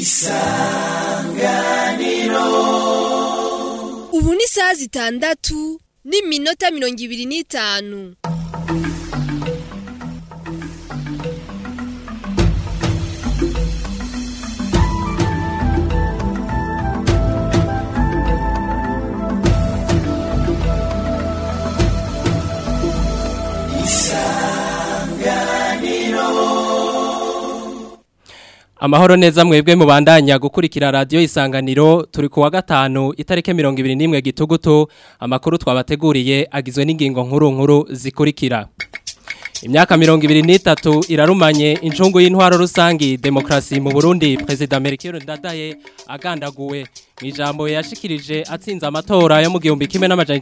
ubu ni isaha zitandatu n'iminota mirongo ibiri n'itanu Amahoro neza mwebwe mubandanya gukurikira radio isanganiro turi kuwa gatanu itarike 21 gitugutu amakuru twabateguriye agizwe n'ingingo nkuru nkuru zikurikira Imyaka 23 irarumanye incungu y'intwaro rusangi demokrasi mu Burundi President Melchior Ndadaye agandaguwe Mwijambo yashikirije atsinze amatora yo mu gihumbi kimwe n'amajana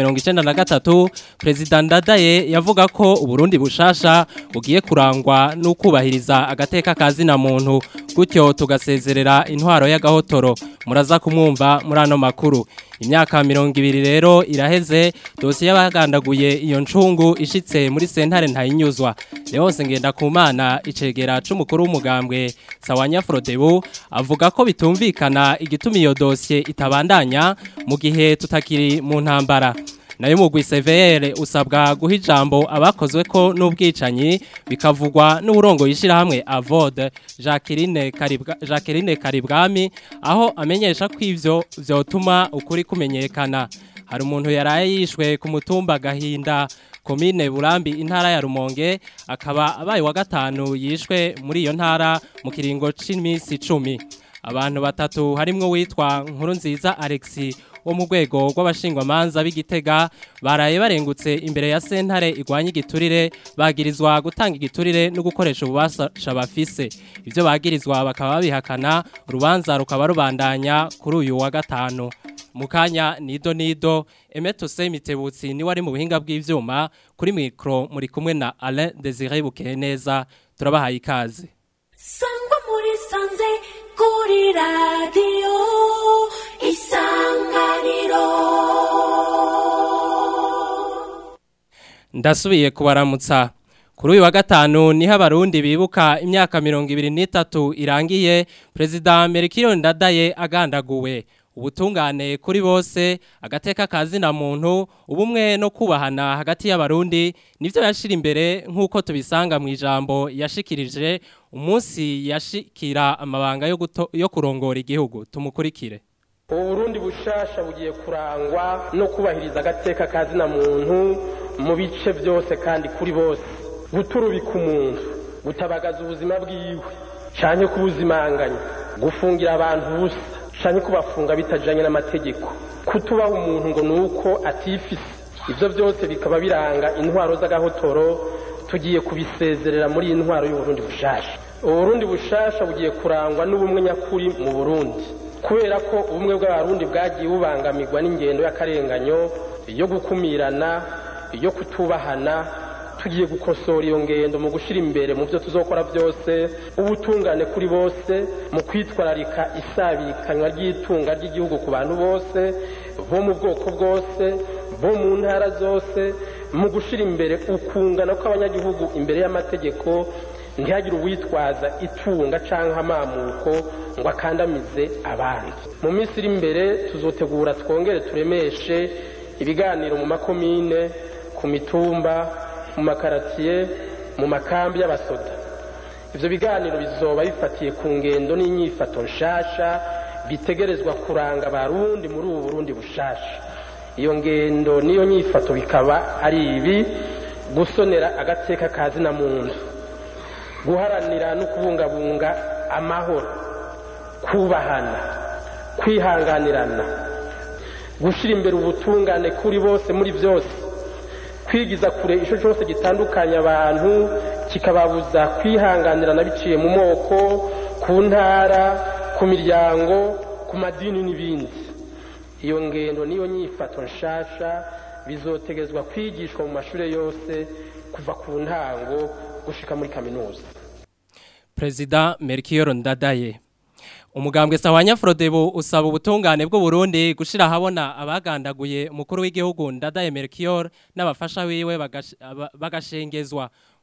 1993 President Ndadaye yavuga ko Uburundi bushasha bugiye kurangwa n'ukubahiriza agateka kazina muntu gutyo tugasezerera intwaro y'agahotoro muraza kumwumva muri ano makuru imyaka 200 rero iraheze dosiye y'abagandaguye iyo ncungu ishitse muri sentare ntayinyuzwa Leonce ngenda kumana icegera c'umukuru w'umugambwe Sawanya Frodebu avuga ko bitumvikana igituma iyo dosiye itabandanya mu gihe tutakiri mu ntambara nayo mugwi severe usabwa guha ijambo abakozwe ko n'ubwicanyi bikavugwa n'uburongo yishira hamwe avode Jacqueline Karibwa Jacqueline Karibwami aho amenyesha ko ivyo vyotuma ukuri kumenyekana hari umuntu yaraye yishwe ku mutumba gahinda komine Burambi intara ya Rumonge akaba abaye wa gatanu yishwe muri iyo ntara mu kiringo c'imisi 10 abantu batatu harimwo witwa nkuru nziza Alexi wo mu rwego rw'abashingwamanza b'igitega baraye barengutse imbere ya sentare igwanya igiturire bagirizwa gutanga igiturire no gukoresha ububasha bafise ibyo bagirizwa bakaba babihakana urubanza rukaba rubandanya kuri uyu wa gatanu mu kanya nido nido emeto semitebutsi niwe ari mu buhinga bw'ivyuma kuri mikro muri kumwe na Alain Desire Bukeneza turabahaye ikaze sangwa muri sanze kuri radiyo isanganiro ndasubiye kubaramutsa kuri uyu wa gatanu niho abarundi bibuka imyaka mirongo ibiri n'itatu irangiye perezida Melchior Ndadaye agandaguwe ubutungane kuri bose agateka kazina muntu ubumwe no kubahana hagati y'abarundi nivyo yashira imbere nk'uko tubisanga mu ijambo yashikirije umunsi yashikira amabanga yo, guto, yo kurongora igihugu tumukurikire uburundi bushasha bugiye kurangwa no kubahiriza agateka kazina muntu mu bice byose kandi kuri bose guturubika umuntu gutabagaza ubuzima bwiwe canke kubuzimanganya gufungira abantu busa canke kubafunga bitajanye n'amategeko kutubaha umuntu ngo nuko atifise ivyo byose bikaba biranga intwaro z'agahotoro tugiye kubisezerera muri iyi ntwaro y'uburundi bushasha uburundi bushasha bugiye kurangwa n'ubumwe nyakuri mu burundi kubera ko ubumwe bw'abarundi bwagiye bubangamirwa n'ingendo y'akarenganyo yo gukumirana yo kutubahana tugiye gukosora iyo ngendo mu gushyira imbere mu byo tuzokora byose ubutungane kuri bose mu kwitwararika isabikanywa ry'itunga ry'igihugu ku bantu bose bo mu bwoko bwose bo mu ntara zose mu gushyira imbere ukungana kw'abanyagihugu imbere y'amategeko ntihagire uwitwaza itunga cyangwa amamuko ngo akandamize abandi mu minsi iri imbere tuzotegura twongere turemeshe ibiganiro mu makomine ku mitumba mu makaratiye mu makambi y'abasoda ibyo biganiro bizoba bifatiye ku ngendo n'inyifato nshasha bitegerezwa kuranga abarundi muri ubu burundi bushasha iyo ngendo n'iyo nyifato bikaba ari ibi gusonera agateka kazina muntu guharanira no kubungabunga amahoro kubahana kwihanganirana gushyira imbere ubutungane kuri bose muri byose kwigiza kure icyo cyose gitandukanya abantu kikababuza kwihanganirana biciye mu moko ku ntara ku miryango ku madini n'ibindi iyo ngendo n'iyo nyifato nshasha bizotegezwa kwigishwa mu mashuri yose kuva ku ntango gushika muri kaminuza Perezida Melchior Ndadaye Umugambwe Sawanya Frodebu usaba ubutungane bw'u Burundi gushira habona abagandaguye umukuru w'igihugu Ndadaye Melchior n'abafasha wiwe bagashengezwa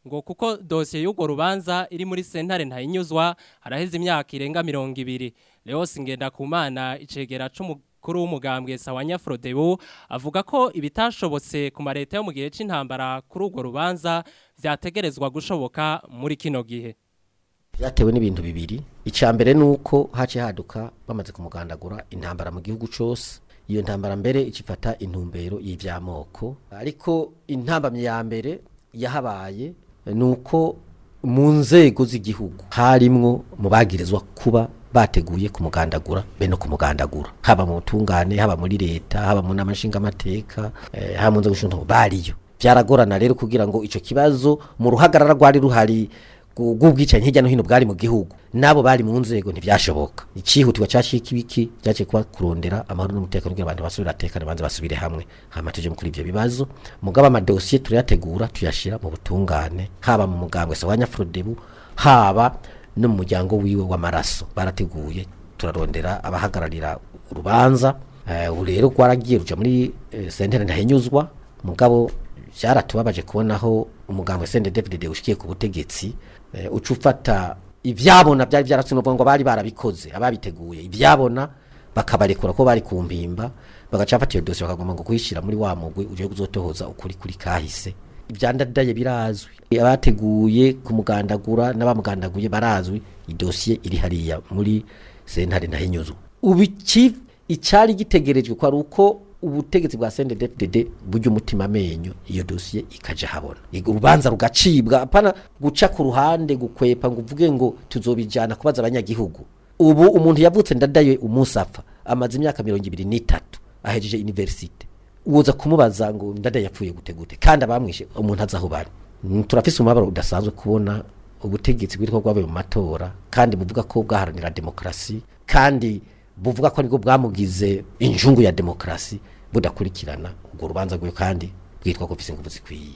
ngo kuko dosiye y'urwo rubanza iri muri sentare ntayinyuzwa haraheze imyaka irenga mirongo ibiri Leos Ngendakumana icegera c'umukuru w'umugambwe Sawanya Frodebu avuga ko ibitashobotse ku mareta yo mu gihe c'intambara kuri urwo rubanza vyategerezwa gushoboka muri kino gihe byatewe n'ibintu bibiri icya mbere ni uko haciye haduka bamaze kumugandagura intambara mu gihugu cyose iyo ntambara mbere ikifata intumbero y'iby'amoko ariko intambamyi ya mbere yahabaye ni uko mu nzego z'igihugu harimwo mu bagirizwa kuba bateguye kumugandagura be no kumugandagura haba mu butungane haba muri leta haba mu nama nshingamateka eh, haba mu nzego z'umutungo bariyo byaragorana rero kugira ngo ico kibazo mu ruhagarara rwari ruhari bw'ubwicanyi hirya no hino bwari mu gihugu nabo bari mu nzego ntibyashoboka icihutirwa cyashika ibiki byaciye kuba kurondera amahoro n'umutekano kugira abantu basubire atekane banze basubire hamwe hama tuje kuri ivyo bibazo mugaba amadosiye turayategura tuyashira mu butungane haba mu mugambwe Sawanya Frodebu haba no mu muryango wiwe w'amaraso barateguye turarondera abahagararira urubanza eh, ubu rero rwaragiye ruja muri eh, sentere ndahinyuzwa mugabo byaratubabaje kubonaho umugambwe Sende David ushikiye ku butegetsi eh, uca ufata ivyabona byari byarasunubwa ngo bari barabikoze ababiteguye ivyabona bakabarekura ko bari ku mpimba bagaca bafata iyo dosiye bakagomba ngo kuyishira muri wa mugwi uje kuzotohoza ukuri kuri kahise ibyandadaye birazwi abateguye kumugandagura n'abamugandaguye barazwi idosiye iri hariya muri sentare ndahinyuzwa ubu iki icyari gitegerejwe ko ari uko ubutegetsi bwa CNDD-FDD buryo umutima amenyo iyo dosiye ikaja habona urubanza rugacibwa apana guca ku ruhande gukwepa ngo uvuge ngo tuzobijana kubaza abanyagihugu ubu umuntu yavutse ndadaye umunsi apfa amaze imyaka mirongo ibiri n'itatu ahejeje universite uza kumubaza ngo ndadaye yapfuye gute gute kandi abamwishe umuntu azaho bari Mm, turafise umubabaro udasanzwe kubona ubutegetsi bwitwa bwabaye mu matora kandi buvuga ko bwaharanira demokrasi kandi buvuga ko aribwo bwamugize injungu ya demokrasi budakurikirana urwo rubanza rwe kandi bwitwa ko bufise ingufu zikwiye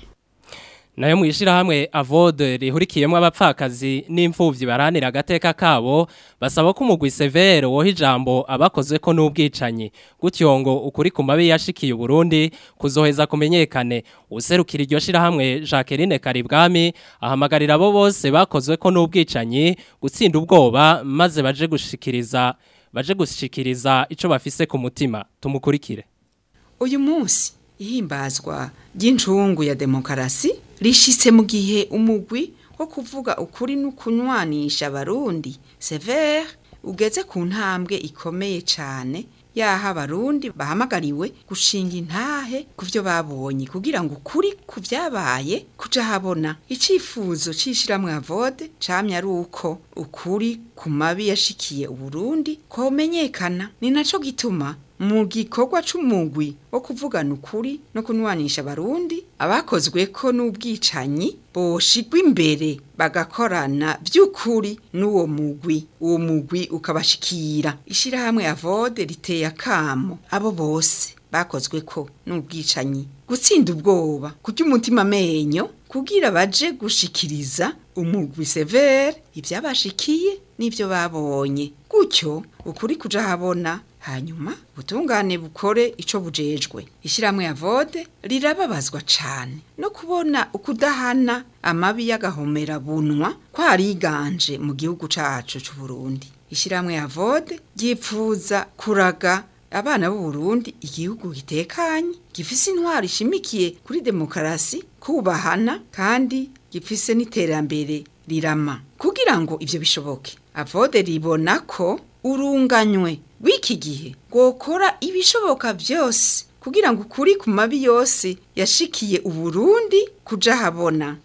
nayo mwishirahamwe avode rihurikiyemo abapfakazi n'imfuvyi baranira agateka kabo basaba ko umugwi severe woha ijambo abakoze ko n'ubwicanyi gutyo ngo ukuri ku mabi yashikiye Burundi kuzoheza kumenyekane userukira iryo shirahamwe Jacqueline Karibwami ahamagarira abo bose bakozwe ko n'ubwicanyi gutsinda ubwoba maze baje gushikiriza baje gushikiriza ico bafise ku mutima tumukurikire uyu munsi ihimbazwa ry'incungu ya demokarasi rishitse mu gihe umugwi wo kuvuga ukuri n'ukunywanisha abarundi severe ugeze ku ntambwe ikomeye cyane yaha abarundi bahamagariwe gushinga intahe ku byo babonye kugira ngo ukuri ku byabaye kuja habona icifuzo c'ishiramwe avode camye ari uko ukuri ku mabi yashikiye uburundi komenyekana ni naco gituma mu gikorwa c'umugwi wo kuvugana ukuri no kunwanisha abarundi abakozwe ko n'ubwicanyi boshigwa imbere bagakorana by'ukuri n'uwo mugwi uwo mugwi ukabashikira ishirahamwe avode riteye akamo abo bose bakozwe ko n'ubwicanyi gutsinda ubwoba kurya umutima amenyo kugira baje gushikiriza umugwi severe ibyabashikiye n'ibyo babonye gutyo ukuri kuja habona hanyuma butungane bukore ico bujejwe ishiramwe ya vode rirababazwa cane no kubona ukudahana amabi y'agahomera bunwa kwariganje mu gihugu cacu c'u Burundi ishiramwe ya vode ryipfuza kuraga abana b'u Burundi igihugu gitekanye gifise intwaro ishimikiye kuri demokarasi kubahana kandi gifise n'iterambere rirama kugira ngo ivyo bishoboke avode ribona ko urunganywe w'iki gihe gukora ibishoboka byose kugira ngo ukuri ku mabi yose yashikiye uburundi kuja habona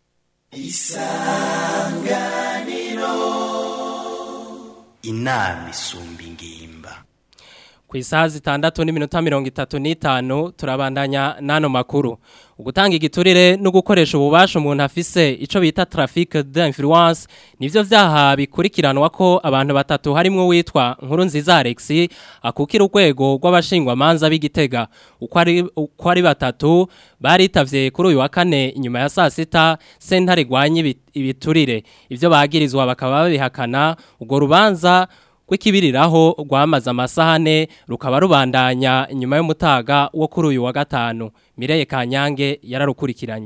inama isumba ingimba ku isaha zitandatu n'iminota mirongo itatu n'itanu turabandanya n'ano makuru ugutanga igiturire no gukoresha ububasha umuntu afise icyo bita traffic d'influence nivyo vyaha bikurikiranwa ko abantu batatu harimo witwa nkuru nziza Alex akukira urwego rw'abashingwamanza b'igitega uko ari uko ari batatu baritavye kuri uyu wa kane inyuma ya saa sita sentare gwanye ibiturire ivyo bagirizwa bakaba babihakana urwo rubanza rw'ikibiriraho rwamaze amasahane rukaba rubandanya inyuma y'umutaga wo kuri uyu wa gatanu Mireye Kanyange yararukurikiranye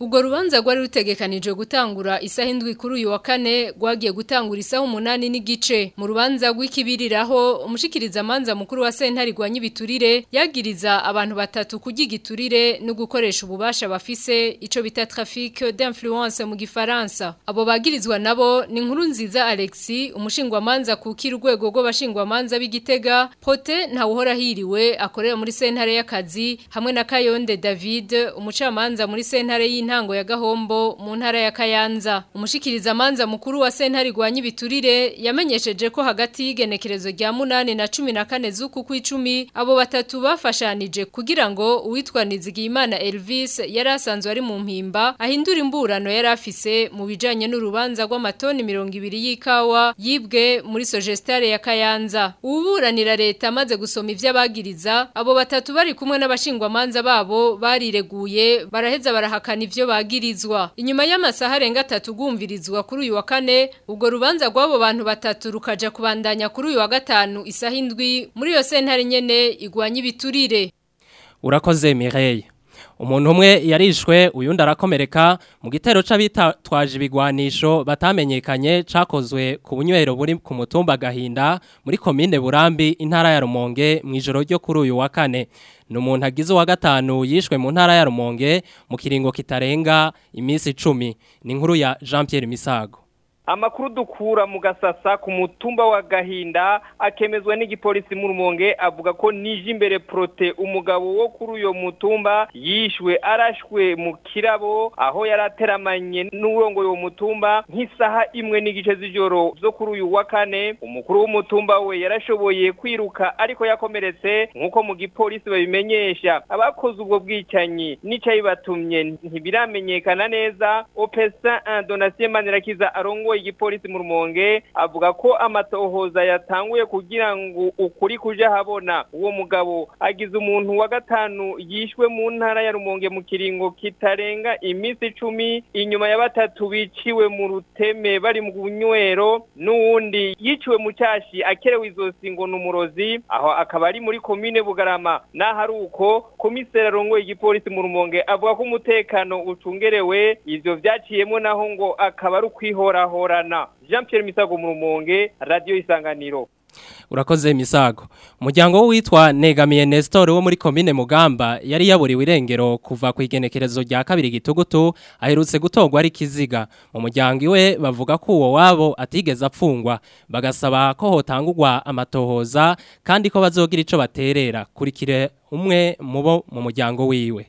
Ubwo rubanza rwari rutegekanijwe gutangura isaha indwi kuri uyu wa kane rwagiye gutangura isaha umunani n'igice mu rubanza rw'ikibiriraho umushikiriza amanza mukuru wa sentare rwa nyibiturire yagiriza abantu batatu kurya igiturire no gukoresha ububasha bafise ico bita trafic d'influence mu gifaransa abo bagirizwa nabo ni inkuru nziza Alexis umushingwamanza kukira urwego rw'abashingwamanza b'igitega Prote ntawuhora hiriwe akorera muri sentare y'akazi hamwe na Kayonde David umucamanza muri sentare y'intango ya Gahombo mu ntara ya Kayanza umushikiriza amanza mukuru wa sentare rwa nyibiturire yamenyesheje ko hagati y'igenekerezo rya munani na cumi na kane z'uku kw'icumi abo batatu bafashanije kugira ngo uwitwa Nizigiyimana Elvis yari asanzwe ari mu mpimba ahindura imburano yari afise mu bijanye n'urubanza rw'amatoni mirongo ibiri y'ikawa yibwe muri Sogestare ya Kayanza uburanira leta amaze gusoma ivy'abagiriza abo batatu bari kumwe n'abashingwamanza babo barireguye baraheza barahakana ivyo bagirizwa inyuma y'amasaha arenga atatu gumvirizwa kuri uyu wa kane ubwo rubanza rw'abo bantu batatu rukaja kubandanya kuri uyu wa gatanu isaha indwi muri iyo sentare nyene igwanya ibiturire urakoze Mireille umuntu umwe yarishwe uyundi arakomereka mu gitero c'abitwaje ibigwanisho batamenyekanye cakozwe ku bunywero buri ku mutumba gahinda muri komine Burambi intara ya Rumonge mu ijoro ryo kuri uyu wa kane ni umuntu agize uwa gatanu yishwe mu ntara ya Rumonge mu kiringo kitarenga iminsi icumi ni inkuru ya Jean Pierre Misago amakuru dukura mu gasasa ku mutumba wa gahinda akemezwa n'igipolisi mu rumonge avuga ko nije imbere prote umugabo wo kuri uyo mutumba yishwe arashwe mu kirabo aho yarateramanye n'urongoye uwo mutumba nk'isaha imwe n'igice z'ijoro zo kuri uyu wa kane umukuru w'umutumba we yarashoboye kwiruka ariko yakomeretse nk'uko mu gipolisi babimenyesha abakoze ubwo bwicanyi n'icayibatumye ntibiramenyekana neza opesa donatien manirakiza arongoye igipolisi mu rumonge avuga ko amatohoza yatanguye kugira ngo ukuri kuja habona uwo mugabo agize umuntu wa gatanu yishwe mu ntara ya rumonge mu kiringo kitarenga iminsi icumi inyuma ya batatu biciwe mu ruteme bari mu bunywero n'uwundi yiciwe mu cyashi akerewe izosi ngo ni umurozi aho akaba ari muri komine bugarama naho ari uko komiseri arongoye igipolisi mu rumonge avuga ko umutekano ucungerewe ivyo vyaciyemo naho ngo akaba ari ukwihorahorana jean pierre misago mu rumonge radiyo isanganiro urakoze misago umuryango witwa negamiye Nestor wo muri komine mugamba yari yaburiwe irengero kuva ku igenekerezo rya kabiri gitugutu aherutse gutorwa ari kiziga mu muryango iwe bavuga ko uwo wabo atigeze apfungwa bagasaba ko hotangurwa amatohoza kandi ko bazogira ico baterera kurikire umwe mubo mu muryango wiwe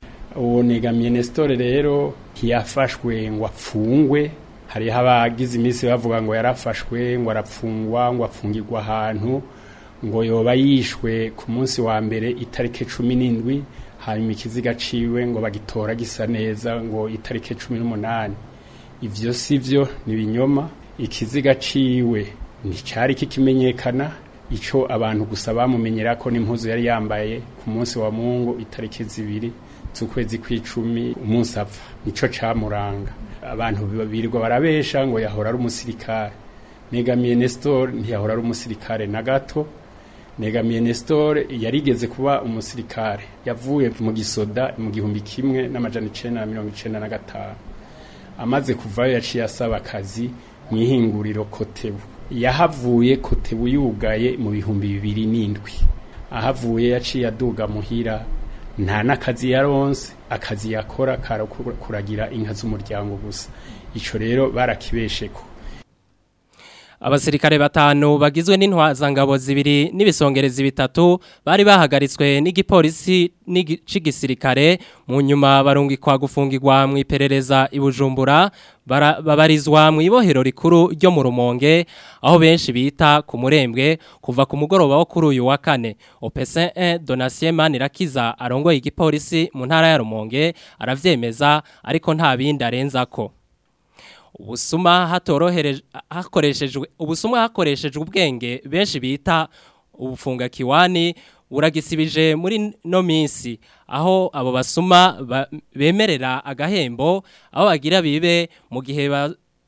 uwo negamiye Nestor rero ntiyafashwe ngo apfungwe hariho abagize iminsi bavuga ngo yarafashwe ngo arapfungwa ngo apfungirwa ahantu ngo yoba yishwe ku munsi wa mbere itariki cumi n'indwi hanyuma ikiziga ciwe ngo bagitora gisa neza ngo itariki cumi n'umunani ivyo si vyo ni ibinyoma ikiziga ciwe nticari kikimenyekana ico abantu gusa bamumenyera ko n'impuzu yari yambaye ku munsi wa mungu itariki zibiri z'ukwezi kw'icumi umunsi apfa nico camuranga abantu birirwa barabesha ngo yahora ari umusirikare negamiye Nestor ntiyahora ari umusirikare na gato negamiye Nestor yarigeze kuba umusirikare yavuye mu gisoda mu gihumbi kimwe n'amajana icenda na mirongo icenda na gatanu amaze kuvayo yaciye asaba akazi mu ihinguriro kotebu yahavuye kotebu yugaye mu bihumbi bibiri n'indwi ahavuye yaciye aduga muhira nta n'akazi yaronse akazi yakora kuragira inka z'umuryango gusa ico rero barakibesheko Abasirikare batanu bagizwe n'intwazangabo zibiri n'ibisongerezi bitatu bari bahagaritswe n'igipolisi n'igisirikare mu nyuma barungikwa gufungirwa mu iperereza ibujumbura babarizwa mu ibohero rikuru ryo mu rumonge aho benshi bita ku murembwe kuva ku mugoroba wo kuri uyu wa kane opese 1 donatien manirakiza arongoye igipolisi mu ntara ya rumonge aravyemeza ariko nta bindi arenzako ubusuma hatorohereje hakoreshejwe ubusuma hakoreshejwe ubwenge benshi bita ubufunga kiwani buragisibije muri no minsi aho abo basuma bemerera agahembo aho bagira bibe mu gihe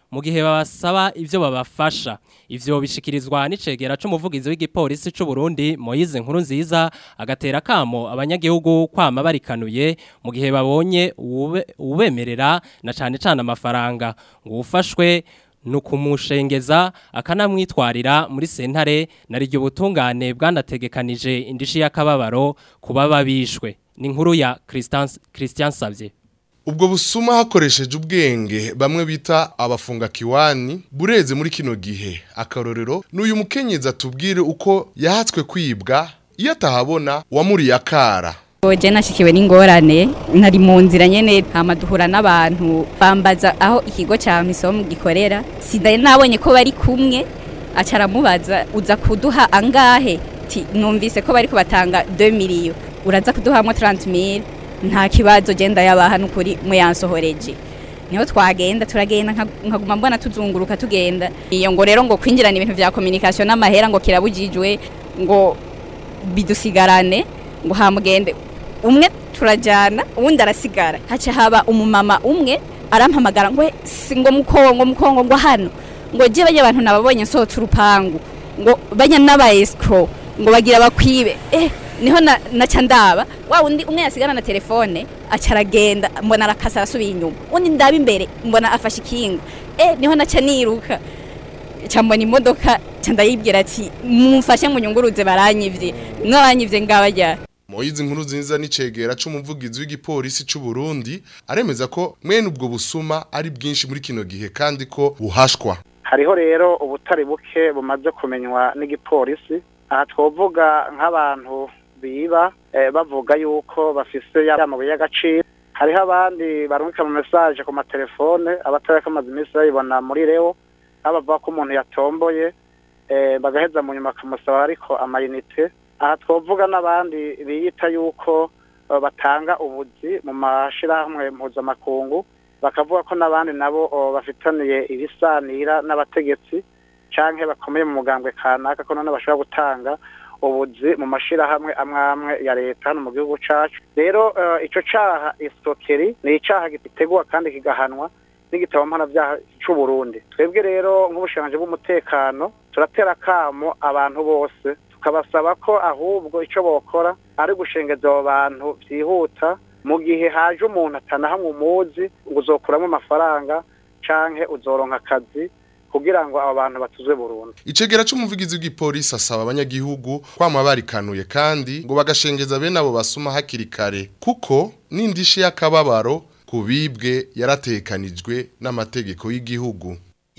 mu gihe babasaba ivyo babafasha ivyo bishikirizwa n'icegera c'umuvugizi w'igipolisi c'u Burundi Moise Nkuru nziza agatera kamo abanyagihugu kwama barikanuye mu gihe babonye uwube- ubemerera na cane cane amafaranga ngo ufashwe nukumushengeza akanamwitwarira muri sentare nariryo butungane bwanategekanije indishi y'akababaro kuba babishwe ni inkuru ya Christian Christian Savye ubwo busuma hakoresheje ubwenge bamwe bita abafunga kiwani bureze muri kino gihe akarorero n'uyu mukenyezi atubwire uko yahatswe kwibwa iyo atahabona wamuriye akara Oje nashikiwe n'ingorane nari mu nzira nyene hama duhura n'abantu bambaza aho ikigo ca misomo gikorera sidari nabonye ko bari kumwe acaramubaza uza kuduha angahe ti numvise ko bari kubatanga 2 miliyo uraza kuduhamwe 30000 nta kibazo genda yabaha nukuri mwe yansohoreje niho twagenda turagenda nka- nkaguma mbona tuzunguruka tugenda iyo ngo rero ngo kwinjirana ibintu vya communication n'amahera ngo kirabujijwe ngo bidusigarane ngo hamugende umwe turajyana uwundi arasigara haca haba umumama umwe arampamagara ngo si ngo mukongo mukongo ngo hano ngo je bajya abantu nababonye nsohotse urupangu ngo bajya n'aba escrow ngo bagira bakwibe eh niho na naca ndaba wa undi umwe yasigana na telefone aca aragenda mbona arakasa arasubiye inyuma undi ndaba imbere mbona afashe ikinga eh niho naca niruka cyambona imodoka ca ndayibwira ati mumfashe munyunguruze baranyivye mwabanyivye ngabajya Moyizi nkuru nziza n'icegera c'umuvugizi w'igipolisi c'u Burundi aremeza ko mwene ubwo busuma ari bwinshi muri kino gihe kandi ko buhashwa hariho rero ubutari buke bumaze kumenywa n'igipolisi aha twovuga nk'abantu biba eh, bavuga yuko bafise ya mabuye y'agaciro hariho abandi barungika mu message ku matelefone abatari kamaze iminsi bayibona muri reo aho bavuga ko umuntu yatomboye eh, bagaheza mu nyuma bakamusaba ariko amayinite aha twovuga n'abandi biyita yuko eh, batanga ubuzi mu mashirahamwe mpuzamakungu bakavuga ko n'abandi nabo oh, bafitaniye ibisanira n'abategetsi canke bakomeye mu mugambwe kanaka ko none bashobora gutanga ubuzi mu mashirahamwe amwe amwe ya leta hano mu gihugu cacu rero eh, ico caha isokeri ni icaha gitegwa kandi kigahanwa n'igitabo mpanavyaha c'u Burundi twebwe rero nk'ubushikanje bw'umutekano turatera kamo abantu bose tukabasaba ko ahubwo ico bokora ari gushengeza abo bantu vyihuta mu gihe haje umuntu atanahamwe umuzi ngo uzokuramo amafaranga canke uzoronka akazi kugira ngo abo bantu batuzwe burundu Icegera c'umuvugizi w'igipolisi asaba abanyagihugu kwama barikanuye kandi ngo bagashengeza bene abo basuma hakiri kare kuko n'indishi y'akababaro kubibwe yaratekanijwe n'amategeko y'igihugu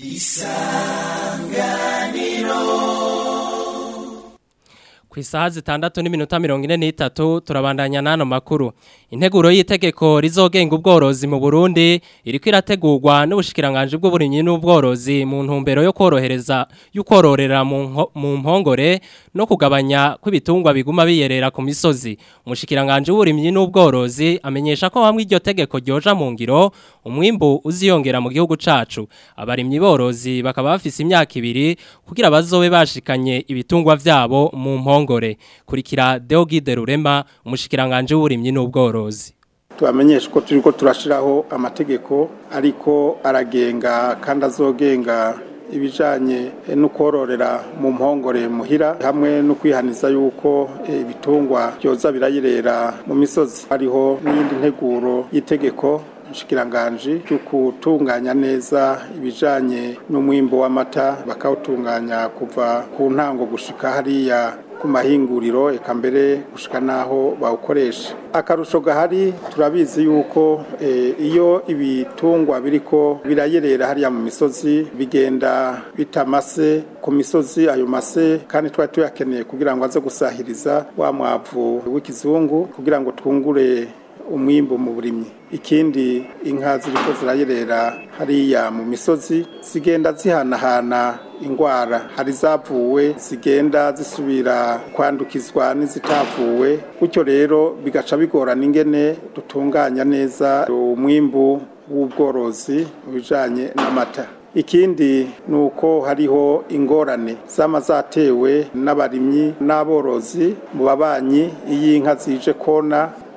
ku isaha zitandatu n'iminota mirongo ine n'itatu turabandanya n'ano makuru integuro y'itegeko rizogenga ubworozi mu burundi iriko irategurwa n'ubushikiranganje bw'uburimyi n'ubworozi mu ntumbero yo korohereza yo kororera mu nko- mu mpongore no kugabanya kw'ibitungwa biguma biyerera ku misozi umushikiranganje w'uburimyi n'ubworozi amenyesha ko hamwe iryo tegeko ryoja mu ngiro umwimbu uziyongera mu gihugu cacu abarimyi borozi bakaba bafise imyaka ibiri kugira bazobe bashikanye ibitungwa vyabo mu mpongore kurikira Deogide Rurema umushikiranganje w'uburimyi n'ubworozi tubamenyesha ko turi ko turashiraho amategeko ariko aragenga kandi azogenga ibijanye eh, no kororera mu mpongore muhira hamwe no kwihaniza yuko eh, ibitungwa byoza birayirera mu misozi hariho n'iyindi nteguro y'itegeko nshikiranganji cyo gutunganya neza ibijanye n'umwimbo w'amata bakawutunganya kuva ku ntango gushika hariya ku mahinguriro eka mbere gushika naho bawukoresha akarusho gahari turabizi yuko eh, iyo ibitungwa biriko birayerera hariya mu misozi bigenda bitamase ku misozi ayo mase kandi twari tuyakeneye kugira ngo aze gusahiriza wa mwavu w'ikizungu kugira ngo twungure umwimbo mu burimyi ikindi inka ziriko zirayerera hariya mu misozi zigenda zihanahana ingwara hari zavuwe zigenda zisubira kwandukizwa n'izitavuwe gutyo rero bigaca bigorana ingene dutunganya neza umwimbu w'ubworozi mu bijanye n'amata ikindi ni uko hariho ingorane zama zatewe n'abarimyi n'aborozi mu babanyi iyo inka zije kona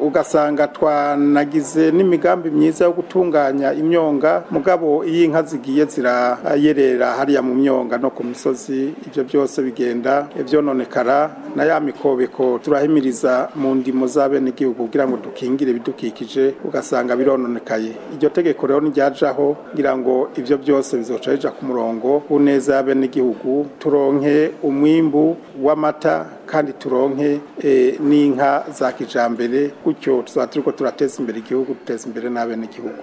ugasanga twanagize n'imigambi myiza yo gutunganya imyonga mugabo iyo inka zigiye zirayerera hariya mu myonga no ku misozi ibyo byose bigenda ivyononekara na ya mikobeko turahimiriza mu ndimo z'abenegihugu kugira ngo dukingire ibidukikije ugasanga birononekaye iryo tegeko rero niryajaho kugira ngo ivyo byose bizoca bija ku murongo uneza y'abenegihugu turonke umwimbu w'amata kandi turonke eh, n'inka za kijambere gutyo tuzaba turiko turateza imbere igihugu duteza imbere n'abenegihugu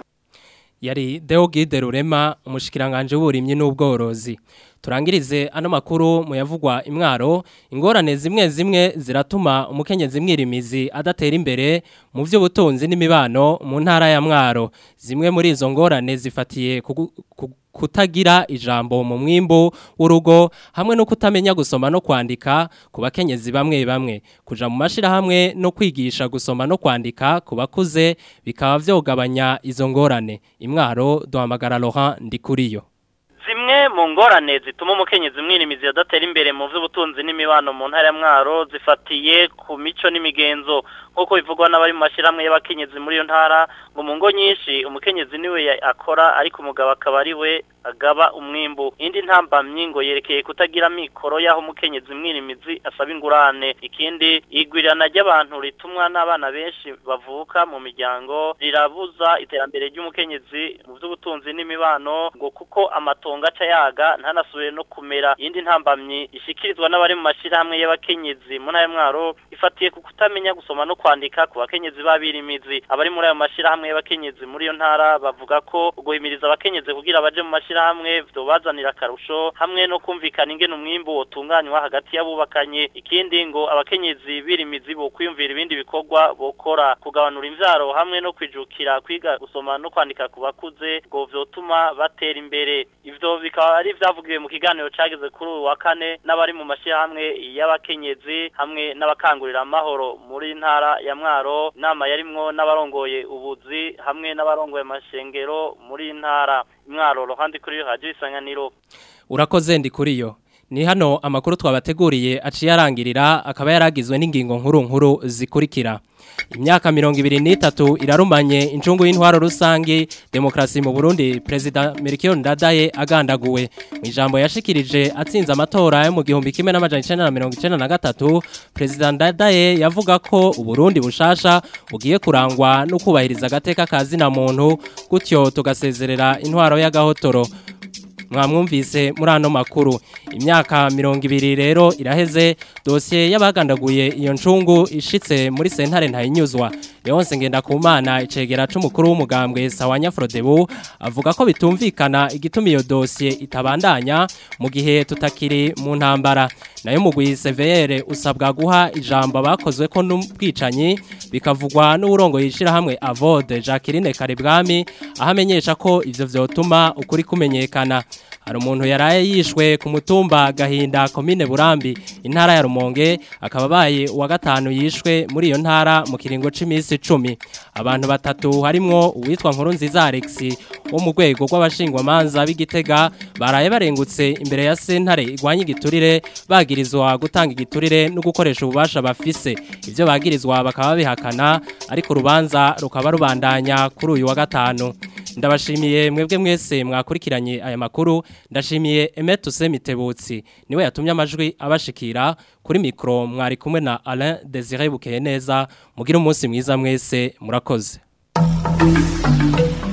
yari Deogide Rurema umushikiranganje w'uburimyi n'ubworozi turangirize ano makuru mu yavugwa imwaro ingorane zimwe zimwe ziratuma umukenyezi mwirimizi adatera imbere mu by'ubutunzi n'imibano mu ntara ya mwaro zimwe muri izo ngorane zifatiye kugu- ku- kutagira ijambo mu mwimbo w'urugo hamwe no kutamenya gusoma no kwandika ku bakenyezi bamwe bamwe kuja mu mashirahamwe no kwigisha gusoma no kwandika ku bakuze bikaba vyogabanya izo ngorane imwaro duhamagara Laurent Ndikuriyo zimwe mu ngorane zituma umukenyezi mwirimizi adatera imbere mu by'ubutunzi n'imibano mu ntara ya mwaro zifatiye ku mico n'imigenzo nk'uko bivugwa n'abari mu mashyirahamwe y'abakenyezi muri iyo ntara ngo mu ngo nyinshi umukenyezi niwe ya- akora ariko umugabo akaba ari we agaba umwimbu indi ntambamyi ngo yerekeye kutagira mikoro y'aho umukenyezi mwirimizi asaba ingurane ikindi igwirirana ry'abantu ritumwa n'abana benshi bavuka mu miryango rirabuza iterambere ry'umukenyezi mu by'ubutunzi n'imibano ngo kuko amatongo aca yaga ntanasubire no kumera iyindi ntambamyi ishikirizwa n'abari mu mashyirahamwe y'abakenyezi mu ntara ya mwaro ifatiye ku kutamenya gusoma no kwandika ku bakenyezi b'abirimizi abari muri ayo mashyirahamwe y'abakenyezi muri iyo ntara bavuga ko guhimiriza abakenyezi kugira baje mu mashyirahamwe vyobazanira akarusho hamwe no kumvikana ingene umwimbu wotunganywa hagati y'abubakanye ikindi ngo abakenyezi birimizi bo kwiyumvira ibindi bikorwa bokora kugabanura imvyaro hamwe no kwijukira kwiga gusoma no kwandika ku bakuze ngo vyotuma batera imbere ivyo bikaba ari vyavugiwe mu kiganiro cageze kuri uyu wa kane n'abari mu mashyirahamwe y'abakenyezi hamwe n'abakangurira amahoro muri ntara ya mwaro inama yarimwo n'abarongoye ubuzi hamwe n'abarongoye amashengero muri ntara mwaro ruhande kuri radio isanganiro urakoze Ndikuriyo ni hano amakuru twabateguriye aciye arangirira akaba yaragizwe n'ingingo nkuru nkuru zikurikira imyaka mirongo ibiri n'itatu irarumanye incungu y'intwaro rusange demokarasi mu burundi perezida Melchior Ndadaye agandaguwe mu ijambo yashikirije atsinze amatora yo mu gihumbi kimwe n'amajana icenda na mirongo icenda na gatatu perezida Ndadaye yavuga ko uburundi bushasha bugiye kurangwa no kubahiriza agateka ka zina muntu gutyo tugasezerera intwaro y'agahotoro mwamwumvise muri ano makuru imyaka mirongo ibiri rero iraheze dosiye y'abagandaguye iyo ncungu ishitse muri sentare ntayinyuzwa Leonce Ngendakumana icegera c'umukuru w'umugambwe Sawanya Frodebu avuga ko bitumvikana igituma iyo dosiye itabandanya mu gihe tutakiri mu ntambara nayo mugwi CVR usabwa guha ijambo abakozwe ko n'ubwicanyi bikavugwa n'uburongo yishira hamwe Avode Jacqueline Karebwami ahamenyesha ko ivyo vyotuma ukuri kumenyekana hari umuntu yaraye yishwe ku mutumba gahinda komine burambi intara ya rumonge akaba abaye uwa gatanu yishwe muri iyo ntara mu kiringo c'imisi icumi abantu batatu harimwo uwitwa nkuru nziza Alex wo mu rwego rw'abashingwamanza b'igitega baraye barengutse imbere ya sentare igwanya igiturire bagirizwa gutanga igiturire no gukoresha ububasha bafise ivyo bagirizwa bakaba bihakana ariko urubanza rukaba rubandanya kuri uyu wa gatanu ndabashimiye mwebwe mwese mwakurikiranye aya makuru ndashimiye Emetuse Mitebutsi niwe yatumye amajwi abashikira kuri mikro mwari kumwe na Alain Désiré Bukeneza mugira umunsi mwiza mwese murakoze